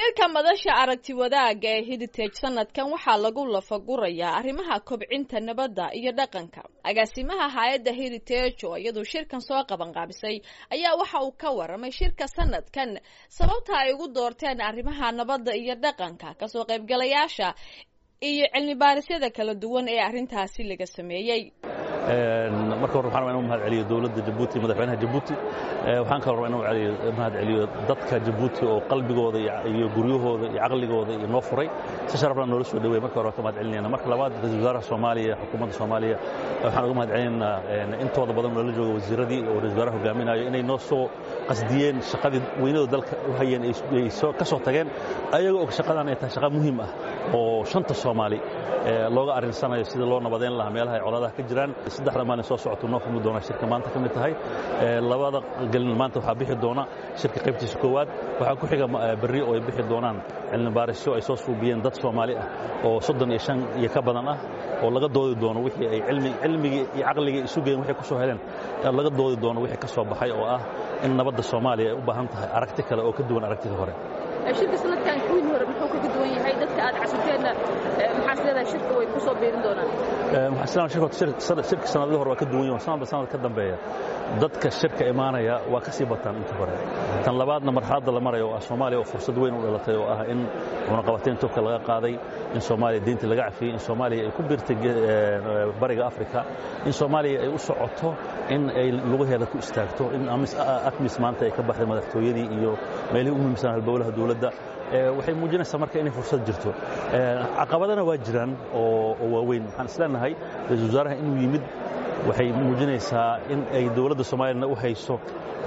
shirka madasha aragti wadaaga ee heritage sanadkan waxaa lagu lafagurayaa arrimaha kobcinta nabadda iyo dhaqanka agaasimaha hay-adda heritage oo iyadu shirkan soo qabanqaabisay ayaa waxa uu ka waramay shirka sanadkan sababta ay ugu doorteen arrimaha nabadda iyo dhaqanka kasoo qaybgalayaasha iyo cilmi baarisyada kala duwan ee arrintaasi laga sameeyey marka hore waxaan rabaa inuu mahad celiyo dowladda jabuuti madaxweynaha jabuuti waxaan kaloo rabaa inuu mahad celiyo dadka jabuuti oo qalbigooda iyo guryahooda iyo caqligooda iyo noo furay si sharafna noola soo dhaweey marka hore waan ka mahad celinayna marka labaad ra-isul wasaaraha soomaaliya xukuumadda soomaaliya waxaan uga mahad celinaynaa intooda badan noola jooga wasiiradii oo ra-isul wasaaraha hogaaminayo inay noo soo qasdiyeen shaqadii weynada dalka u hayeen ay ka soo tageen ayaga og shaqadan ay tahay shaqa muhiim ah oo shanta soomaali looga arrinsanayo sidii loo nabadeyn lahaa meelaha ay colaadaha ka jiraan saddexda maalin soo socoto noo furmi doona shirka maanta ka mid tahay labada gelin maanta waxaa bixi doona shirka qaybtiisa koowaad waxaa ku xiga berri oo ay bixi doonaan cilmi baarisyo ay soo suubiyeen dad soomaali ah oo soddon iyo shan iyo ka badan ah oo laga doodi doono wixii ay cilmigii iyo caqligii isu geen waxay ku soo heleen laga doodi doono wixii ka soo baxay oo ah in nabadda soomaaliya ay u baahan tahay aragti kale oo ka duwan aragtidii hore shirka sanadkan kuwii hore muxuu kaga duwan yahay dadka aad casirteenna maxaa sileedahay shirka way ku soo biirin doonaan waxaan shirka shirka sanadihii hore waa ka duwan yahay sanadba sanad ka dambeeya dadka shirka imaanaya waa ka sii bataan inta hore tan labaadna marxaladda la marayo oo ah soomaaliya oo fursad weyn u dhalatay oo ah in cunaqabateyn tubka laga qaaday in soomaaliya deyntii laga cafiyey in soomaaliya ay ku biirtay bariga afrika in soomaaliya ay u socoto in ay lugaheeda ku istaagto in atmis maanta ay ka baxday madaxtooyadii iyo meelihii u muhiimsan halbowlaha dowladda waxay muujinaysaa marka inay fursad jirto caqabadana waa jiraan oo waaweyn waxaan isleenahay ra-isul wasaaraha inuu yimid waxay muujinaysaa in ay dowladda soomaaliyana u hayso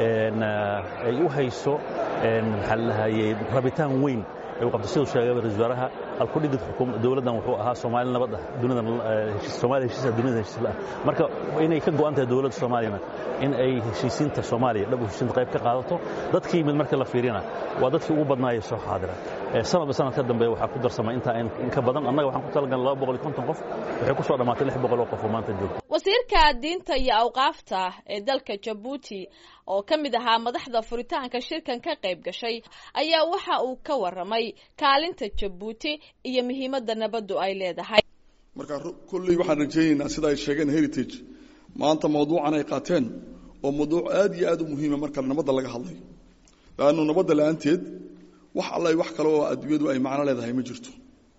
ay u hayso maxaa lahayey rabitaan weyn ay u qabto siduu sheegay ra-isul wasaaraha alkudhigid dowladdan wuxuu ahaa soomaali nabad ah dunidan soomaaliya heshiisa dunida heshiisla ah marka inay ka go'an tahay dowladda soomaaliyana in ay heshiisiinta soomaaliya dhab heshiisiinta qayb ka qaadato dadkii yimid marka la fiirina waa dadkii ugu badnaayay soo xaadira sanadba sanad ka dambeeya waxaa ku darsamay intaa in ka badan annaga waxaan ku talagalnay laba boqol iyo konton qof waxay ku soo dhammaatay lix boqol oo qof oo maanta joogta wasiirka diinta iyo awqaafta ee dalka jabuuti oo ka mid ahaa madaxda furitaanka shirkan ka qayb gashay ayaa waxa uu ka warramay kaalinta jabuuti iyo muhiimadda nabaddu ay leedahay marka kolley waxaan rajaynaynaa sida ay sheegeen heritage maanta mawduucan ay qaateen oo mawduuc aad iyo aad u muhiima marka nabadda laga hadlayo laannu nabadda la-aanteed wax alla wax kale oo adduunyadu ay macno leedahay ma jirto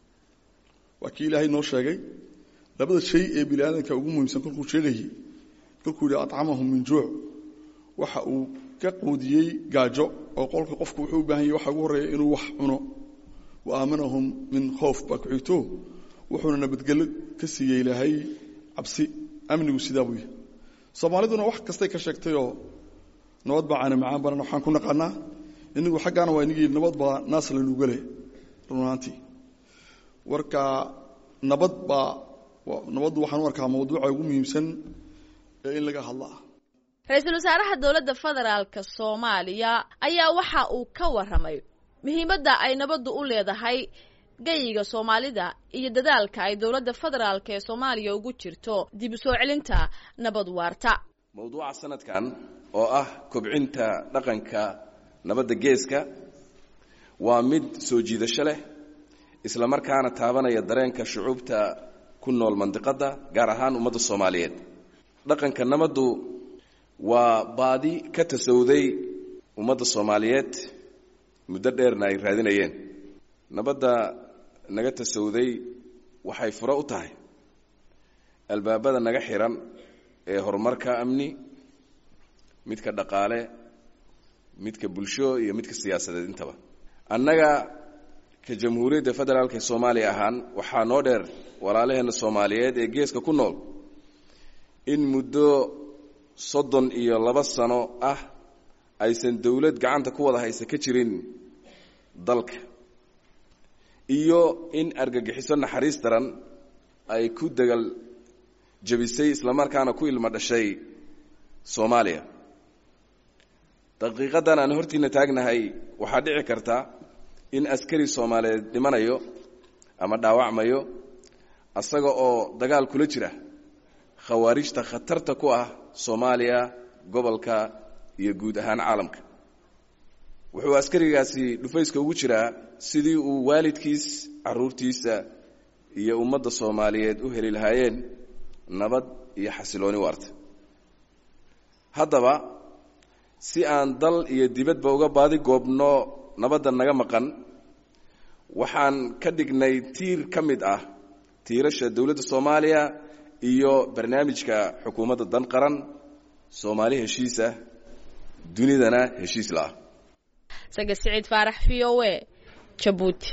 waa kii ilaahay noo sheegay labada shay ee bini aadamka ugu muhiimsan kolkuu sheegayey kolkuu yidhi acamahum min juuc waxa uu ka quudiyey gaajo oo qolka qofku wuxuu u baahan yahy waxa ugu horreeya inuu wax cuno wa aamanahum min khoof baa ku xigto wuxuuna nabadgelyo ka siiyey ilaahay cabsi amnigu sidaa buu yahay soomaaliduna wax kastay ka sheegtayoo nabad baa caana macaan banan waxaan ku naqaanaa inigu xaggaana waa inigii nabad baa naas lanugale runaantii warka nabad baa nabaddu waxaan u arkaa mawduuca ugu muhiimsan ee in laga hadla ah ra-iisul wasaaraha dowladda federaalka soomaaliya ayaa waxa uu ka warramay muhiimadda ay nabaddu u leedahay gayiga soomaalida iyo dadaalka ay dowladda federaalka ee soomaaliya ugu jirto dib u soo celinta nabad waarta mawduuca sanadkan oo ah kobcinta dhaqanka nabadda geeska waa mid soo jiidasho leh isla markaana taabanaya dareenka shucuubta ku nool mandiqadda gaar ahaan ummadda soomaaliyeed dhaqanka nabaddu waa baadi ka tasawuday ummadda soomaaliyeed muddo dheerna ay raadinayeen nabadda naga tasawuday waxay furo u tahay albaabada naga xiran ee horumarka amni midka dhaqaale midka bulsho iyo midka siyaasadeed intaba annaga ka jamhuuriyadda federaalk ee soomaaliya ahaan waxaa noo dheer walaalaheenna soomaaliyeed ee geeska ku nool in muddo soddon iyo laba sano ah aysan dowlad gacanta ku wada haysa ka jirin dalka iyo in argagixiso naxariis daran ay ku degal jabisay islamarkaana ku ilmo dhashay soomaaliya daqiiqaddan aan hortiina taagnahay waxaa dhici karta in askari soomaaliyeed dhimanayo ama dhaawacmayo asaga oo dagaal kula jira khawaarijta khatarta ku ah soomaaliya gobolka iyo guud ahaan caalamka wuxuu askarigaasi dhufayska ugu jiraa sidii uu waalidkiis caruurtiisa iyo ummadda soomaaliyeed u heli lahaayeen nabad iyo xasilooni waarta haddaba si aan dal iyo dibadba uga baadi goobno nabadda naga maqan waxaan ka dhignay tiir ka mid ah tiirasha dowladda soomaaliya iyo barnaamijka xukuumadda dan qaran soomaali heshiisa dunidana heshiis la-ah sage siciid faarax v o e jabuuti